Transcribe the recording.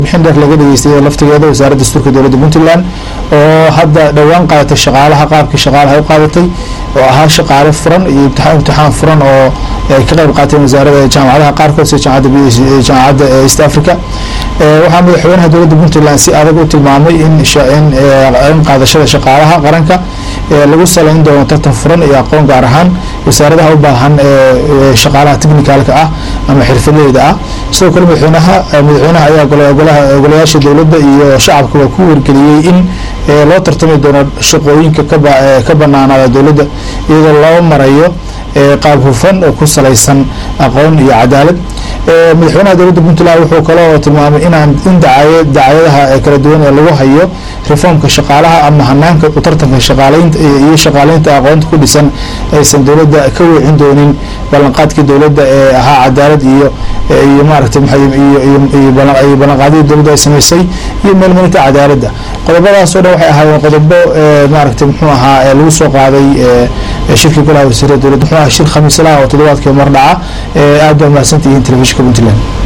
bixin dheer laga dhageystay laftigeeda wasaaradda dastuurka dowladda puntland oo hadda dhowaan qaadatay shaqaalaha qaabkii shaqaalaha u qaadatay oo ahaa shaqaale furan iyo imtixaan furan oo ay ka qayb qaateen wasaarada jaamacadaha qaarkood sida jaamacadda east africa waxaa madaxweynaha dowladda puntland si adag u tilmaamay in in qaadashada shaqaalaha qaranka lagu saleyn doono tartan furan iyo aqoon gaar ahaan wasaaradaha u baahan shaqaalaha technicalka ah ama xirfadleyda ah sidoo kale madaxweynaha madaxweynaha ayaa golayaasha dowladda iyo shacabka waa ku wargeliyey in loo tartami doono shaqooyinka ka banaanaada dowladda iyadoo loo marayo qaab hufan oo ku salaysan aqoon iyo cadaalad madaxweynaha dowladda puntland wuxuu kaloo tilmaamay inaan in dacayadaha kala duwan ee lagu hayo reformka shaqaalaha ama hanaanka tartanka shaqaaleynta iyo shaqaaleynta aqoonta ku dhisan aysan dowladda ka weecin doonin ballanqaadkii dowladda ee ahaa cadaalad iyo iyo maaragtay iyo ballanqaadyadii dowladda ay samaysay iyo meelmarinta cadaaladda qodobadaas oo dhan waxay ahaayeen qodobo maaragtay muxuu ahaa lagu soo qaaday shirkii golaha wasiirada dowladda muxuu ahaa shir khamiislaha oo toddobaadkii mar dhaca aad baa mahadsantihiin telefishinka puntland